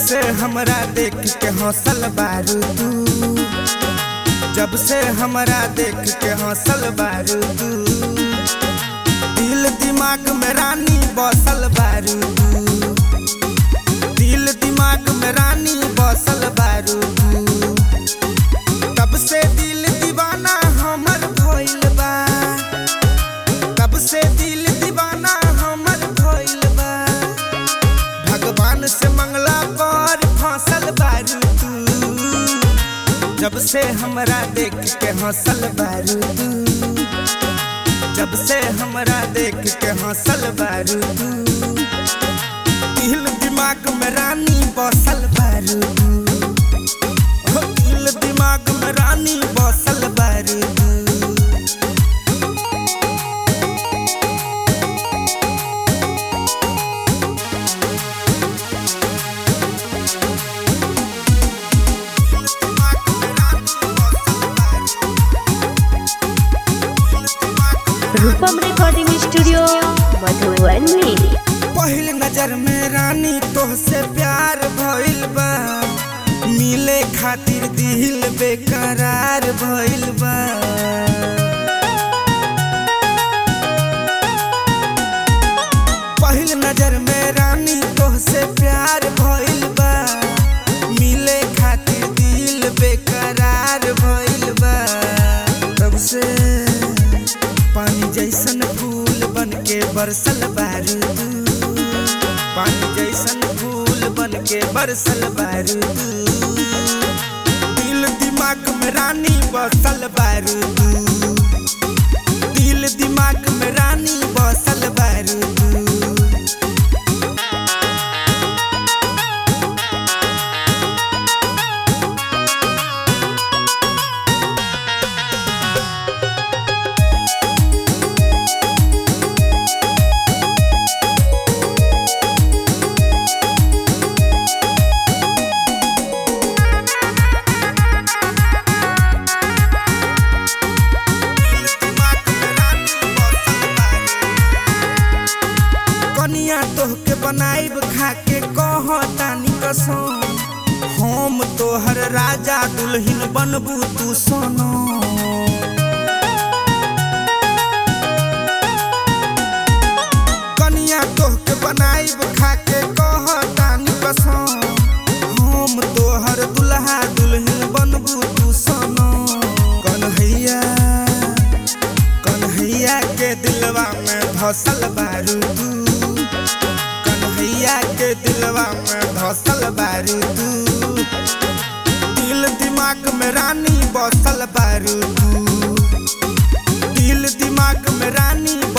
से हमरा देख के हौसल बारू तू जब से हमरा देख के हौसल बारू तू दिल दिमाग में रानी बसल बारू तू दिल दिमाग में रानी बसल बारू तू तब से दिल दीवाना हमर भइल बा तब से दिल दीवाना हमर भइल बा भगवान से मंगला पर फसल बारू तू जब से हमरा देख के हंसल बारू तू जब से हमरा देख के हंसल बारू तू दिल दिमाग में रानी बसल बारू तू हो दिल दिमाग में रानी बसल बारू तू रूपम रिकॉर्डिंग स्टूडियो मधुबनी पहिल नजर में रानी तोहसे प्यार भइल बा मिले खातिर दिल बेकरार भइल बा पहिल नजर में रानी तोहसे प्यार भइल बा मिले खातिर दिल बेकरार भइल बा तब से पानी जैसन फूल बन के बरसल बारू तू पानी जैसन फूल बन के बरसल बारू तू दिल दिमाग में रानी बसल बारू तू दिल दिमाग में रानी बसल बारू तू कनिया तोहके बनाइब खाके कह तानी कसम हम तोहर राजा दुल्हन बनबू तू सोनो कनिया तोहके बनाइब खाके कह तानी कसम हम तोहर दुल्हा दुल्हन बनबू तू सोनो कन्हैया कन्हैया के दिलवा में धसल बारू तू कन्हैया के दिलवा में धसल बारू तू दिल दिमाग में रानी बसल बारू तू दिल दिमाग में रानी